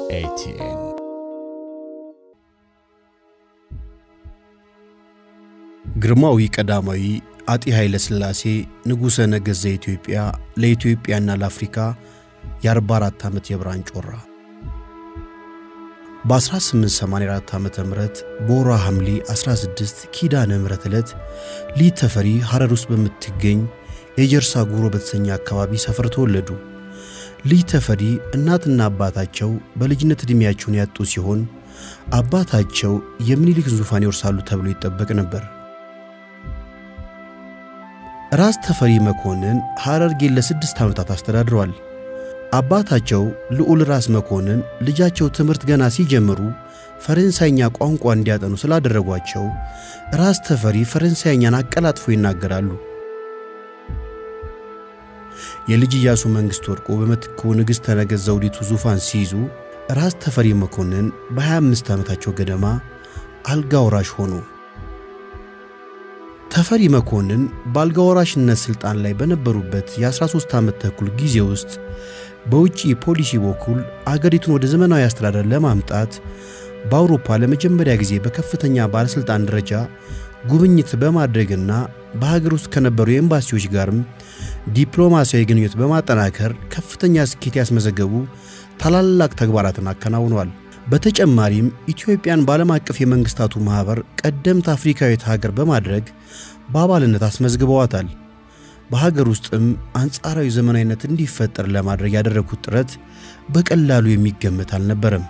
ኤቲኤን ግርማዊ ቀዳማዊ አጤ ኃይለ ሥላሴ ንጉሠ ነገሥት ዘኢትዮጵያ ለኢትዮጵያና ለአፍሪካ የ44 ዓመት የብርሃን ጮራ በ1884 ዓ ም በወርሃ ሐምሌ 16 ኪዳነ ምሕረት ዕለት ሊት ተፈሪ ሐረር ውስጥ በምትገኝ የጀርሳ ጉሮ በተሰኘ አካባቢ ሰፈር ተወለዱ። ሊት ተፈሪ እናትና አባታቸው በልጅነት ዕድሜያቸውን ያጡ ሲሆን አባታቸው የምኒልክ ዙፋን ይወርሳሉ ተብሎ ይጠበቅ ነበር። ራስ ተፈሪ መኮንን ሐረርጌን ለስድስት ዓመታት አስተዳድረዋል። አባታቸው ልዑል ራስ መኮንን ልጃቸው ትምህርት ገና ሲጀምሩ ፈረንሳይኛ ቋንቋ እንዲያጠኑ ስላደረጓቸው ራስ ተፈሪ ፈረንሳይኛን አቀላጥፎ ይናገራሉ። የልጅ ኢያሱ መንግሥት ወድቆ በምትኩ ንግሥተ ነገሥት ዘውዲቱ ዙፋን ሲይዙ ራስ ተፈሪ መኮንን በ25 ዓመታቸው ገደማ አልጋ ወራሽ ሆኑ። ተፈሪ መኮንን በአልጋ ወራሽነት ሥልጣን ላይ በነበሩበት የ13 ዓመት ተኩል ጊዜ ውስጥ በውጭ ፖሊሲ በኩል አገሪቱን ወደ ዘመናዊ አስተዳደር ለማምጣት በአውሮፓ ለመጀመሪያ ጊዜ በከፍተኛ ባለሥልጣን ደረጃ ጉብኝት በማድረግና በሀገር ውስጥ ከነበሩ ኤምባሲዎች ጋርም ዲፕሎማሲያዊ ግንኙነት በማጠናከር ከፍተኛ ስኬት ያስመዘገቡ ታላላቅ ተግባራትን አከናውነዋል። በተጨማሪም ኢትዮጵያን በዓለም አቀፍ የመንግሥታቱ ማኅበር ቀደምት አፍሪካዊት ሀገር በማድረግ በአባልነት አስመዝግበዋታል። በሀገር ውስጥም አንጻራዊ ዘመናዊነት እንዲፈጠር ለማድረግ ያደረጉት ጥረት በቀላሉ የሚገመት አልነበረም።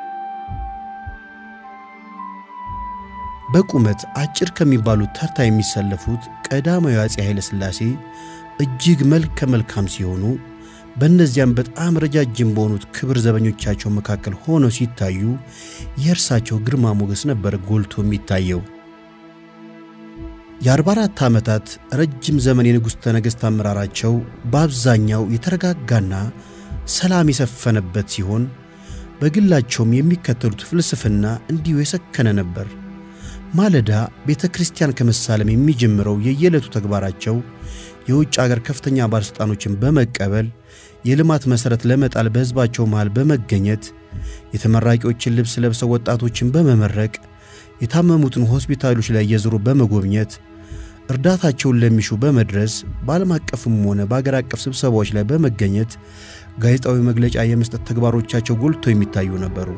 በቁመት አጭር ከሚባሉት ተርታ የሚሰለፉት ቀዳማዊ አፄ ኃይለ ሥላሴ እጅግ መልከ መልካም ሲሆኑ በእነዚያም በጣም ረጃጅም በሆኑት ክብር ዘበኞቻቸው መካከል ሆነው ሲታዩ የእርሳቸው ግርማ ሞገስ ነበር ጎልቶ የሚታየው። የ44 ዓመታት ረጅም ዘመን የንጉሥ ነገሥት አመራራቸው በአብዛኛው የተረጋጋና ሰላም የሰፈነበት ሲሆን በግላቸውም የሚከተሉት ፍልስፍና እንዲሁ የሰከነ ነበር። ማለዳ ቤተ ክርስቲያን ከመሳለም የሚጀምረው የየዕለቱ ተግባራቸው የውጭ አገር ከፍተኛ ባለሥልጣኖችን በመቀበል የልማት መሠረት ለመጣል በሕዝባቸው መሃል በመገኘት የተመራቂዎችን ልብስ ለብሰው ወጣቶችን በመመረቅ የታመሙትን ሆስፒታሎች ላይ እየዞሩ በመጎብኘት እርዳታቸውን ለሚሹ በመድረስ በዓለም አቀፍም ሆነ በአገር አቀፍ ስብሰባዎች ላይ በመገኘት ጋዜጣዊ መግለጫ የመስጠት ተግባሮቻቸው ጎልተው የሚታዩ ነበሩ።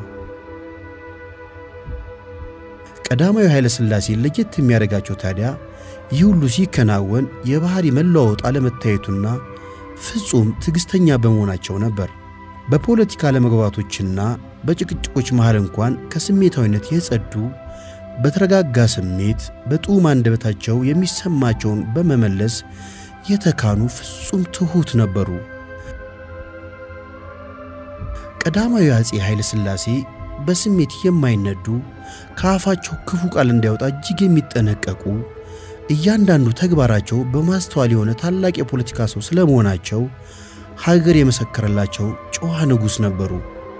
ቀዳማዊ ኃይለ ሥላሴ ለየት የሚያደርጋቸው ታዲያ ይህ ሁሉ ሲከናወን የባሕሪ መለዋወጥ አለመታየቱና ፍጹም ትዕግሥተኛ በመሆናቸው ነበር። በፖለቲካ አለመግባባቶችና በጭቅጭቆች መሃል እንኳን ከስሜታዊነት የጸዱ በተረጋጋ ስሜት በጡም አንደበታቸው የሚሰማቸውን በመመለስ የተካኑ ፍጹም ትሑት ነበሩ። ቀዳማዊ አፄ ኃይለ ሥላሴ በስሜት የማይነዱ ከአፋቸው ክፉ ቃል እንዳይወጣ እጅግ የሚጠነቀቁ እያንዳንዱ ተግባራቸው በማስተዋል የሆነ ታላቅ የፖለቲካ ሰው ስለመሆናቸው ሀገር የመሰከረላቸው ጨዋ ንጉሥ ነበሩ።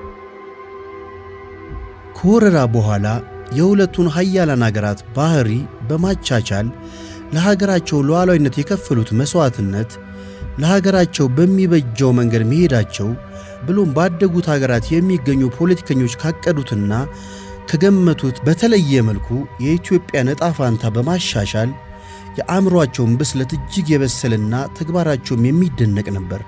ከወረራ በኋላ የሁለቱን ሀያላን አገራት ባሕሪ በማቻቻል ለሀገራቸው ሉዓላዊነት የከፈሉት መሥዋዕትነት ለሀገራቸው በሚበጀው መንገድ መሄዳቸው ብሎም ባደጉት ሀገራት የሚገኙ ፖለቲከኞች ካቀዱትና ከገመቱት በተለየ መልኩ የኢትዮጵያን ዕጣ ፋንታ በማሻሻል የአእምሮአቸውን ብስለት እጅግ የበሰልና ተግባራቸውም የሚደነቅ ነበር።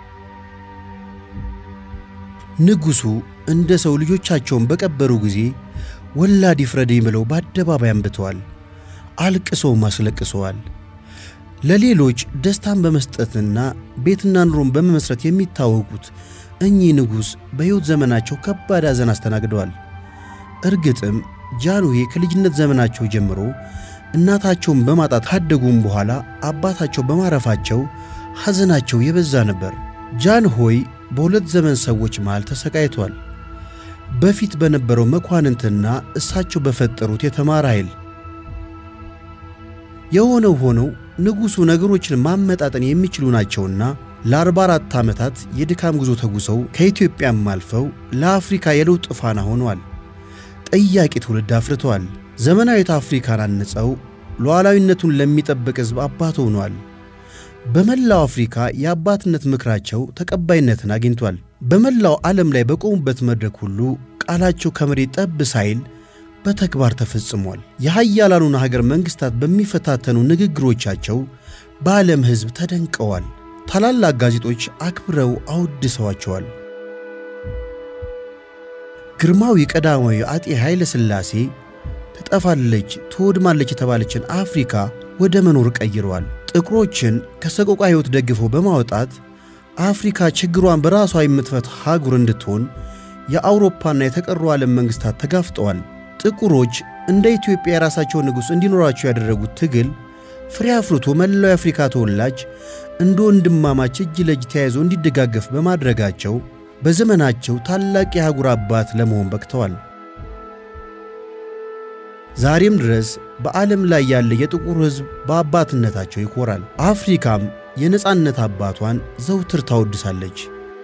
ንጉሡ እንደ ሰው ልጆቻቸውን በቀበሩ ጊዜ ወላድ ይፍረደኝ ብለው በአደባባይ አንብተዋል፣ አልቅሰውም አስለቅሰዋል። ለሌሎች ደስታን በመስጠትና ቤትና ኑሮን በመመስረት የሚታወቁት እኚህ ንጉሥ በሕይወት ዘመናቸው ከባድ ሐዘን አስተናግደዋል። እርግጥም ጃንሆይ ከልጅነት ዘመናቸው ጀምሮ እናታቸውን በማጣት ካደጉም በኋላ አባታቸው በማረፋቸው ሐዘናቸው የበዛ ነበር። ጃንሆይ በሁለት ዘመን ሰዎች መሃል ተሰቃይቷል። በፊት በነበረው መኳንንትና እሳቸው በፈጠሩት የተማረ ኃይል። የሆነው ሆነው ንጉሡ ነገሮችን ማመጣጠን የሚችሉ ናቸውና ለ44 ዓመታት የድካም ጉዞ ተጉዘው ከኢትዮጵያም አልፈው ለአፍሪካ የለውጥ ፋና ሆነዋል። ጠያቂ ትውልድ አፍርተዋል። ዘመናዊት አፍሪካን አንጸው ሉዓላዊነቱን ለሚጠብቅ ሕዝብ አባት ሆኗል። በመላው አፍሪካ የአባትነት ምክራቸው ተቀባይነትን አግኝቷል። በመላው ዓለም ላይ በቆሙበት መድረክ ሁሉ ቃላቸው ከመሬት ጠብ ሳይል በተግባር ተፈጽሟል። የሀያላኑን ሀገር መንግሥታት በሚፈታተኑ ንግግሮቻቸው በዓለም ሕዝብ ተደንቀዋል። ታላላቅ ጋዜጦች አክብረው አወድሰዋቸዋል። ግርማዊ ቀዳማዊ አጤ ኃይለ ሥላሴ ትጠፋለች፣ ትወድማለች የተባለችን አፍሪካ ወደ መኖር ቀይረዋል። ጥቁሮችን ከሰቆቃ ሕይወት ደግፈው በማውጣት አፍሪካ ችግሯን በራሷ የምትፈታ አህጉር እንድትሆን የአውሮፓና የተቀሩ ዓለም መንግሥታት ተጋፍጠዋል። ጥቁሮች እንደ ኢትዮጵያ የራሳቸውን ንጉሥ እንዲኖራቸው ያደረጉት ትግል ፍሬ አፍርቶ መላው የአፍሪካ ተወላጅ እንደ ወንድማማች እጅ ለእጅ ተያይዞ እንዲደጋገፍ በማድረጋቸው በዘመናቸው ታላቅ የአህጉር አባት ለመሆን በቅተዋል። ዛሬም ድረስ በዓለም ላይ ያለ የጥቁር ሕዝብ በአባትነታቸው ይኮራል። አፍሪካም የነፃነት አባቷን ዘውትር ታወድሳለች።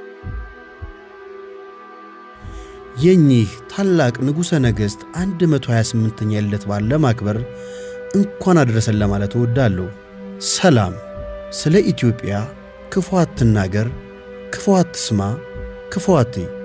የኚህ ታላቅ ንጉሠ ነገሥት 128ኛ ልደት በዓል ለማክበር እንኳን አደረሰን ለማለት እወዳለሁ። ሰላም። ስለ ኢትዮጵያ ክፉ አትናገር፣ ክፉ አትስማ፣ ክፉ አትይ።